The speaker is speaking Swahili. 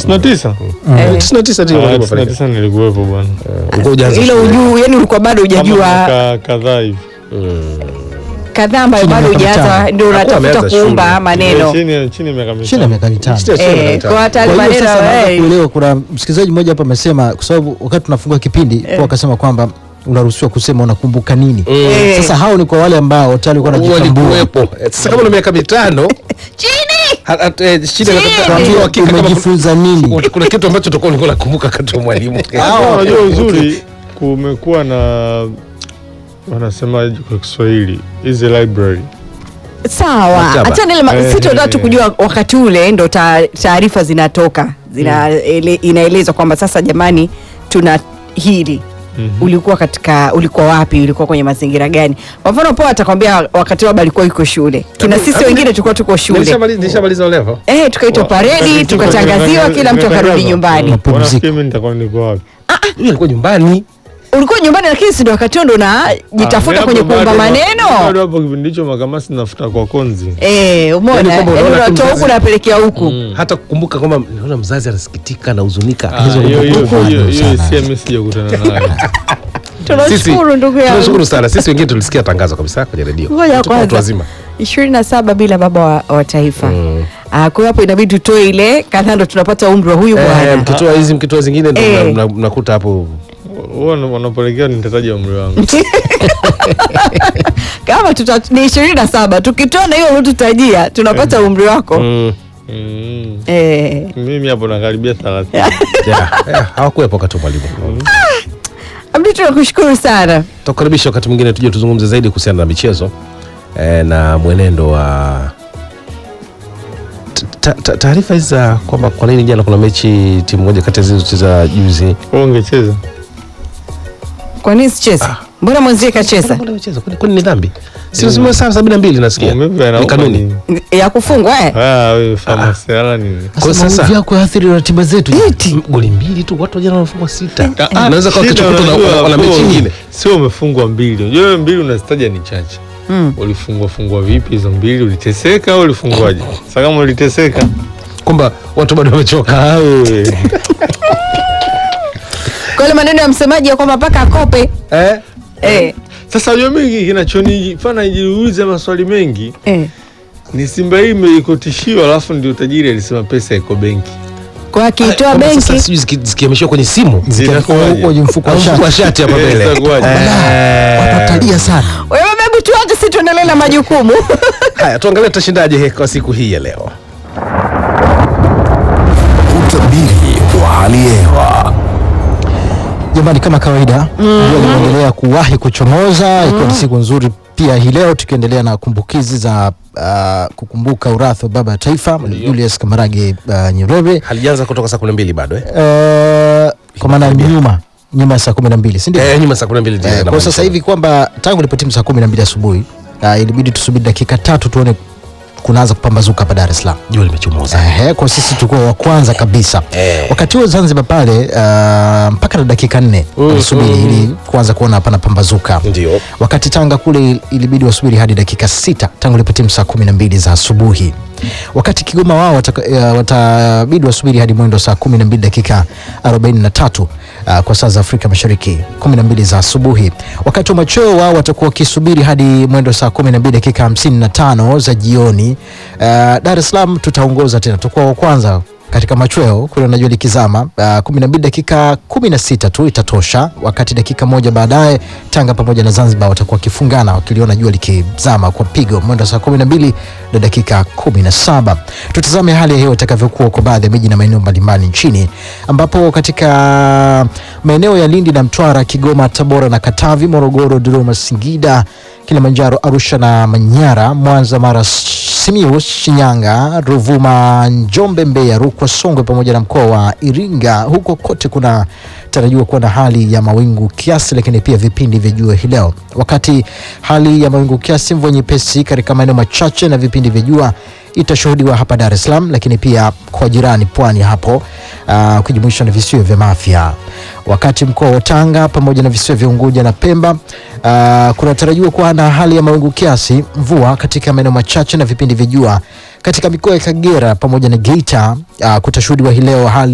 99 Eh. 99 ndio Ah, mwalimu pale. 99 nilikuwepo bwana Ulikuwa hujaanza Ilo shule. ujuu, yani ulikuwa bado kama hujajua miaka kadhaa hivi kadhaa ambayo Chini ya bado miaka hujaanza, mitano. ndio Hakuwa unatafuta ameanza kuumba shule. maneno chini ya chini ya miaka chini ya mitano miaka mitano Sio- sio Eh, mitano. kwa hata Kwa hiyo maneno sasa naanza eh, kuelewa, kuna msikilizaji mmoja hapa amesema, kwa sababu wakati tunafungua kipindi kwa akasema kwamba unaruhusiwa kusema unakumbuka nini. Eh. Sasa hao ni kwa wale ambao tayari walikuwa wanajitambua. walikuwepo Eh, sasa kama una miaka mitano chini ha- ha- eh, shida ya kutafuta Tuambie, kujua hakika kama umejifunza nini? kuna- kuna kitu ambacho utakuwa ulikuwa unakumbuka kati wa mwalimu Hapo unajua uzuri kumekuwa na wanasemaje kwa Kiswahili hizi library sawa Maktaba. hata nile Eh, si tunataka tu eh. kujua wakati ule ndo ta- taarifa zinatoka zina ele, inaelezwa kwamba sasa jamani tuna hili Mhm. ulikuwa katika ulikuwa wapi ulikuwa kwenye mazingira gani kwa mfano poa atakwambia wakati labda alikuwa yuko shule kina sisi wengine tulikuwa tuko shule Nilishamaliza- nilishamaliza level eh tukaitwa paredi tukatangaziwa kila mtu akarudi nyumbani Mapumziko. Wanafikiri mimi nitakuwa niko wapi Yule alikuwa nyumbani ulikuwa nyumbani lakini si ndio wakati huo ndo unajitafuta Ah, kwenye hapo kuumba bado- maneno bado hapo kipindi hicho makamasi nafuta kwa konzi eh umeona Yaani kwamba yani unaona tu unatoa huku mzazi- unapelekea huku hata kukumbuka kwamba naona mzazi anasikitika anahuzunika Ah, Hizo hiyo hiyo kumbukumbu hiyo hiyo sana. hisia mimi sijakutana nayo tunashukuru ndugu yangu tunashukuru sana sisi wengine tulisikia tangazo kabisa kwenye redio ngoja Tuko watu kwanza wazima ishirini na saba bila baba wa, wa taifa Mm. Ah, kwa hiyo hapo inabidi tutoe ile kadhaa ndo tunapata umri wa huyu Eh, bwana mkitoa hizi mkitoa zingine ndo Eh. mna- mna- mnakuta hapo huwa wanapelekea nitataja umri wangu kama tuta, ni ishirini na saba tukitoa na hiyo uliotutajia tunapata umri wako mm, Mm. eh. mimi hapo nakaribia thelathini yeah, yeah, hawakuwepo wakati wa mwalimu Abdi tunakushukuru sana tutakukaribisha wakati mwingine tuje tuzungumze zaidi kuhusiana na michezo eh, na mwenendo wa Ta- ta- taarifa hizi za kwamba kwa nini jana kuna mechi timu moja kati ya zilizocheza juzi Wewe ungecheza kwa nini sicheza mbona mwenzie kacheza Mbona wamecheza? Kwani- kwani ni dhambi si lazima saa sabini na mbili nasikia maumivu ni yanauma kanuni nini? ya kufungwa eh? Ah, wewe famasi ala nini Kwa Sasa sasa- maumivu yako yaathiri ratiba zetu. M- goli mbili tu watu wajana wanafungwa sita Ah, naweza kwa shida kesho kutwa unajua, na- wana mechi wewe nyingine sio umefungwa mbili unajua wewe mbili unazitaja ni chache Mm. ulifungwa fungwa vipi hizo mbili uliteseka au ulifungwaje sasa kama uliteseka kwamba watu bado wamechoka ah, wewe kwa ile maneno ya msemaji ya kwamba mpaka akope eh? eh. sasa unajua mimi kinachonifanya nijiulize maswali mengi Eh. ni Simba hii ime- iko tishio alafu ndio tajiri alisema pesa iko benki kwa akiitoa Kwamba sasa benki sijui ziki- zikihamishwa kwenye simu Zinakuwaje? Huko kwenye mfuko au wa mfuko shati. wa shati hapa Eh, mbele itakuwaje? Watu watalia sana. wewe bebu tuache si tuendelee na majukumu haya tuangalie tutashindaje kwa siku hii ya leo Utabiri wa hali ya hewa. Jamani, kama kawaida jua linaendelea kuwahi kuchomoza ikiwa ni siku nzuri pia hii leo tukiendelea na kumbukizi za uh, kukumbuka urathi wa baba ya taifa Mwalimu Julius Kamarage uh, Nyerere halijaanza kutoka saa kumi na mbili bado eh? uh, kwa maana nyuma nyuma ya saa kumi na mbili si ndio? Eh, nyuma saa kumi na mbili ndio Eh, kwa inamaanisha. sasa hivi kwamba tangu ilipotimu saa kumi na mbili asubuhi uh, ilibidi tusubiri dakika tatu tuone kunaanza kupambazuka hapa Dar es Salaam. jua limechomoza Ehe, kwa sisi tulikuwa wa kwanza kabisa Eh. wakati huo Zanzibar pale uh, mpaka na dakika nne Mm, walisubiri mm. ili kuanza kuona hapana pambazuka ndio wakati Tanga kule ilibidi wasubiri hadi dakika sita tangu ilipotimu saa kumi na mbili za asubuhi. Wakati Kigoma wao wataka- eh, watabidi wasubiri hadi mwendo saa kumi na mbili dakika 43 uh, kwa saa za Afrika Mashariki 12 za asubuhi. Wakati wa machweo wao watakuwa wakisubiri hadi mwendo saa 12 dakika 55 za jioni. Uh, Dar es Salaam tutaongoza tena, tutakuwa wa kwanza katika machweo kule unajua likizama uh, 12 dakika 16 tu itatosha, wakati dakika moja baadaye Tanga pamoja na Zanzibar watakuwa wakifungana wakiliona jua likizama kwa pigo mwendo wa saa 12 na dakika 17. Tutazame hali ya hewa itakavyokuwa kwa baadhi ya miji na maeneo mbalimbali nchini, ambapo katika maeneo ya Lindi na Mtwara, Kigoma, Tabora na Katavi, Morogoro, Dodoma, Singida, Kilimanjaro, Arusha na Manyara, Mwanza, Mara, Simiyu, Shinyanga, Ruvuma, Njombe, Mbeya, Rukwa, Songwe pamoja na mkoa wa Iringa. Huko kote kuna tarajiwa kuwa na hali ya mawingu kiasi, lakini pia vipindi vya jua hii leo, wakati hali ya mawingu kiasi, mvua nyepesi katika maeneo machache na vipindi vya jua itashuhudiwa hapa Dar es Salaam, lakini pia kwa jirani pwani hapo uh, ukijumuisha na visiwa vya Mafia, wakati mkoa wa Tanga pamoja na visiwa vya Unguja na Pemba uh, kunatarajiwa kuwa na hali ya mawingu kiasi, mvua katika maeneo machache na vipindi vya jua. Katika mikoa ya Kagera pamoja na Geita uh, kutashuhudiwa hii leo hali